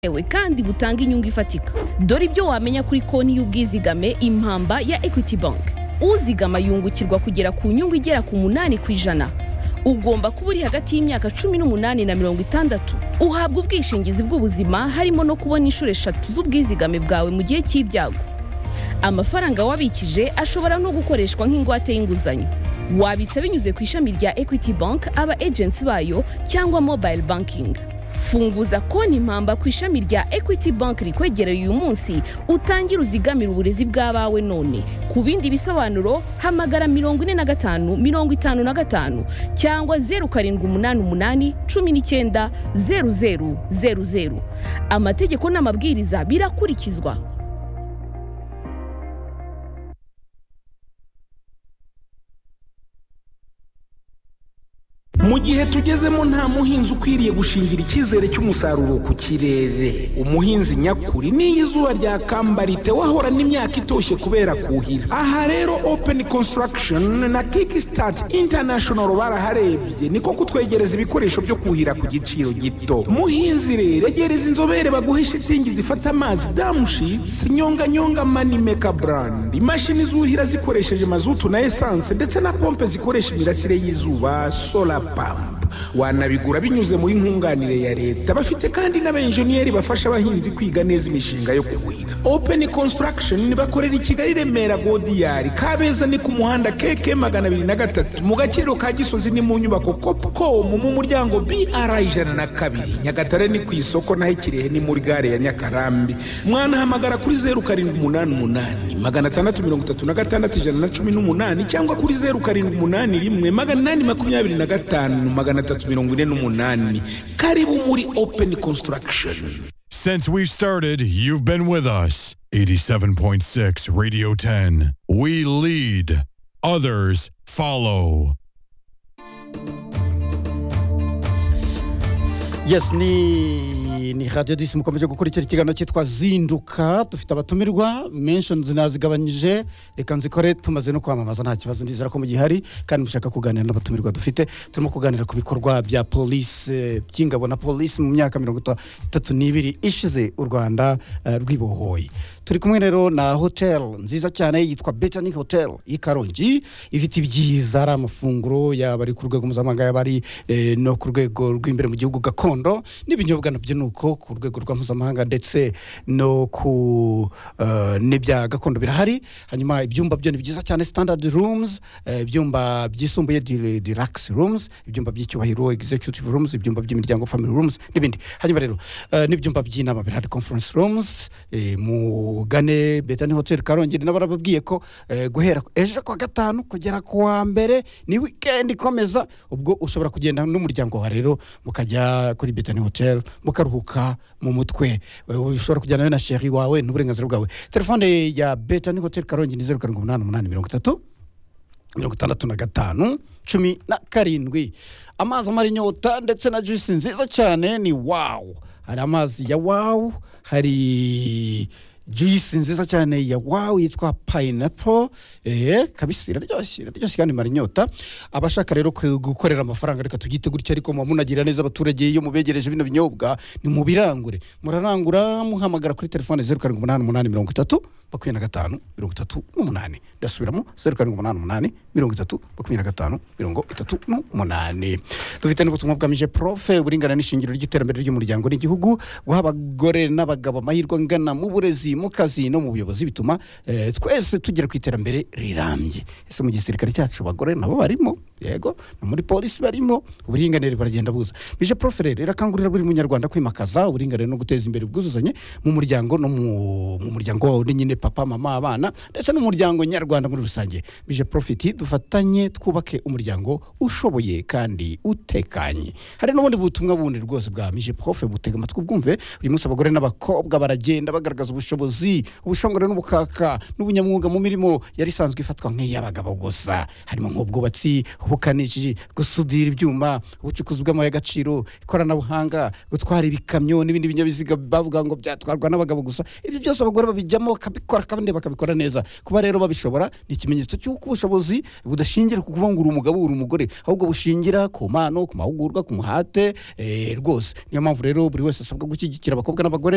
yewe kandi butanga inyungu ifatika dore ibyo wamenya kuri konti y'ubwizigame impamba ya equity bank uzigama yungukirwa kugera ku nyungu igera ku munani ku ijana ugomba kuba uri hagati y'imyaka cumi n'umunani na mirongo itandatu uhabwa ubwishingizi bw'ubuzima harimo no kubona inshuro eshatu z'ubwizigame bwawe mu gihe cy'ibyago amafaranga wabikije ashobora no gukoreshwa nk'ingwate y'inguzanyo wabitsa binyuze ku ishami rya equity bank aba agency bayo cyangwa mobile banking funguza konti impamba ku ishami rya equity bank rikwegereye uyu munsi utangire uzigamire uburezi bw'abawe none ku bindi bisobanuro hamagara mirongo ine na gatanu mirongo itanu na gatanu cyangwa zeru karindwi umunani umunani cumi n'icyenda zeru zeru zeru zeru amategeko n'amabwiriza birakurikizwa mu gihe tugezemo nta muhinzi ukwiriye gushingira icyizere cy'umusaruro ku kirere umuhinzi nyakuri n'iyo izuba ryakambarite wahorana imyaka itoshye kubera kuhira aha rero open construction na kickstart international baraharebye niko kutwegereza ibikoresho byo kuhira ku giciro gito muhinzi rero egereza inzobere baguhe shitingi zifata amazi damushitsi nyonganyonga manimeka brand imashini zuhira zikoresheje mazutu na esanse ndetse na pompe zikoresha imirasire y'izuba solar pampa wanabigura binyuze muri nkunganire ya leta bafite kandi n'abenjeniyeri bafasha abahinzi kwiga neza imishinga yo kuhira open construction bakorera i kigali remera godiyari kabeza ni ku muhanda keke magana abiri na gatatu mu gaciro ka gisozi ni mu nyubako copcom mu muryango br ijana na kabiri nyagatare ni ku isoko naho ikirehe ni muri gare ya nyakarambi mwanahamagara kuri zeru karindwi umunani umunani magana atandatu mirongo itatu na gatandatu ijana na cumi n'umunani cyangwa kuri zeru karindwi umunani rimwe magana inani makumyabiri na gatanu magana Since we started, you've been with us. 87.6 Radio 10. We lead, others follow. yes ni ni radiyo disi mukomeje gukurikira ikiganiro cyitwa zinduka dufite abatumirwa menshoni nazigabanyije reka nzikore tumaze no kwamamaza nta kibazo ndizera ko mugihari kandi mushaka kuganira n'abatumirwa dufite turimo kuganira ku bikorwa bya polisi eh, by'ingabo na polisi mu myaka mirongo itatu n'ibiri ishize u rwanda eh, rwibohoye turi kumwe rero na hoteli nziza cyane yitwa betanic hotel y'i karongi ifite ibyiza ari amafunguro yaba ari ku rwego mpuzamahanga yaba ari eh, no ku rwego rw'imbere mu gihugu gakondo n'ibinyobwa nabyo ni uko ku rwego rwa mpuzamahanga ndetse no ku eh, n'ibya gakondo birahari hanyuma ibyumba byo ni byiza cyane standard rooms eh, ibyumba byisumbuye di- deluxe rooms ibyumba by'icyubahiro executive rooms ibyumba by'imiryango family rooms n'ibindi hanyuma rero eh, n'ibyumba by'inama birahari conference rooms eh, mugane betani hoteli karongi nabo barababwiye ko eh, guhera ejo kwa gatanu kugera ku wa mbere ni wikendi ikomeza ubwo ushobora kugenda n'umuryango wawe rero mukajya kuri betani hoteli mukaruhuka mu mutwe Wewe ushobora kujyana nawe na sheri wawe n'uburenganzira bwawe telefone ya betani hoteli karongi ni zeru karindwi umunani umunani mirongo itatu mirongo itandatu na gatanu cumi na karindwi amazi amara inyota ndetse na juisi nziza cyane ni wawu hari amazi ya wawu hari juisi nziza cyane ya wawu yitwa payinapo eee kabisi iraryoshye iraryoshye kandi imara inyota abashaka rero ku- gukorera amafaranga reka tubyite gutya ariko muba munagira neza abaturage iyo mubegereje bino binyobwa ni mubirangure murarangura muhamagara kuri telefone zeru karindwi umunani umunani mirongo itatu makumyabiri na gatanu mirongo itatu n'umunani ndasubiramo zeru karindwi umunani umunani mirongo itatu makumyabiri na gatanu mirongo itatu n'umunani dufite n'ubutumwa bwamije profe uburingana n'ishingiro ry'iterambere ry'umuryango n'igihugu guha abagore n'abagabo amahirwe angana mu burezi mu kazi no mu buyobozi bituma eh, twese tugera ku iterambere rirambye ese mu gisirikare cyacu abagore nabo barimo yego no muri polisi barimo uburinganire baragenda buza bije profe rero irakangurira buri munyarwanda kwimakaza uburinganire no guteza imbere ubwuzuzanye mu muryango no mu mu muryango wawe ni nyine papa mama abana ndetse n'umuryango nyarwanda muri rusange bije profiti dufatanye twubake umuryango ushoboye kandi utekanye hari n'ubundi butumwa bundi rwose bwa mije profe butega amatwi bwumve uyu munsi abagore n'abakobwa baragenda bagaragaza ubushobozi ubushongore n'ubukaka n'ubunyamwuga mu mirimo yari isanzwe ifatwa nk'iy'abagabo gusa harimo nk'ubwubatsi ubukanishi gusudira ibyuma ubucukuzi bw'amabuye y'agaciro ikoranabuhanga gutwara ibikamyo n'ibindi binyabiziga bavuga ngo byatwarwa n'abagabo gusa ibyo byose abagore babijyamo bakabikora kandi bakabikora neza kuba rero babishobora ni ikimenyetso cy'uko ubushobozi budashingira ku kuba ngo uri umugabo uri umugore ahubwo bushingira ku mpano ku mahugurwa ku muhate eh, rwose niyo mpamvu rero buri wese asabwa gushyigikira abakobwa n'abagore